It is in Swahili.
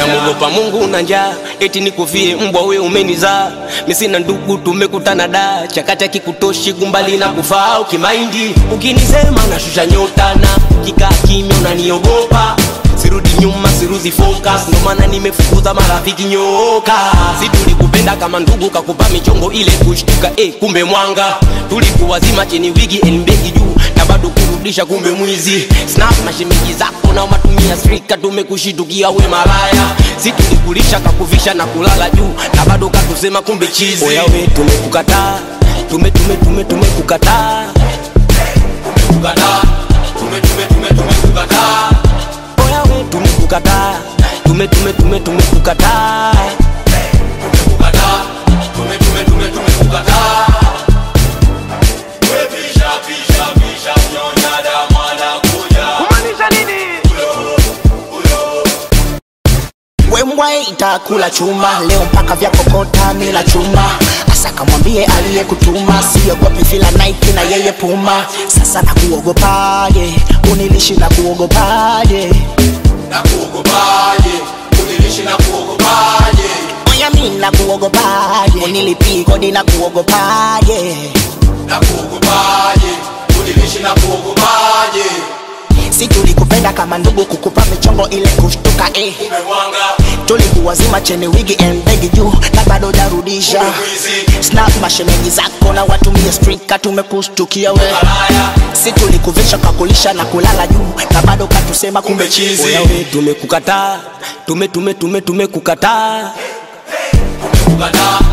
namuogopa Mungu na njaa, eti nikufie mbwa we umenizaa. Mimi sina ndugu, tumekutana da chakati kikutoshi kumbali na kufaa ukimaindi. Ukinisema nashusha nyota na kikaa kimya unaniogopa sirudi nyuma siruzi focus ndo maana nimefukuza marafiki nyoka si tulikupenda kama ndugu kakupa michongo ile kushtuka eh, kumbe mwanga tulikuwa zima chini wigi elmbegi juu na bado kurudisha kumbe mwizi snap na shemeji zako na matumia strika tumekushitukia we malaya si tulikulisha kakuvisha na kulala juu na bado katusema kumbe chizi oya we tumekukataa tume tume tume tumekukataa tumekukataa tume tume tume tumekukataa oya we tumekukataa tume tume tume tumekukataa tumekukataa tume tume tume tumekukataa wembwa itakula chuma leo mpaka vya kokota mila chuma asa kamwambie aliyekutuma siogopi vila Nike na yeye puma sasa nakuogopaje unilishi na kuogopaje na kuogopaje unilishi na kuogopaje oya mi na kuogopaje unilipii kodi na kuogopaje na kuogopaje unilishi na kuogopaje si tulikupenda kama ndugu kukupa michongo ile kushtuka eh. umemwanga tulikuwa zima cheni wigi embegi juu na bado jarudisha mwizi snap mashemeji zako na watumie strika tumekushtukia we malaya si tulikuvisha kakulisha na kulala juu na bado katusema kumbe chizi oya we tumekukataa tume tume tume tumekukataa tumekukataa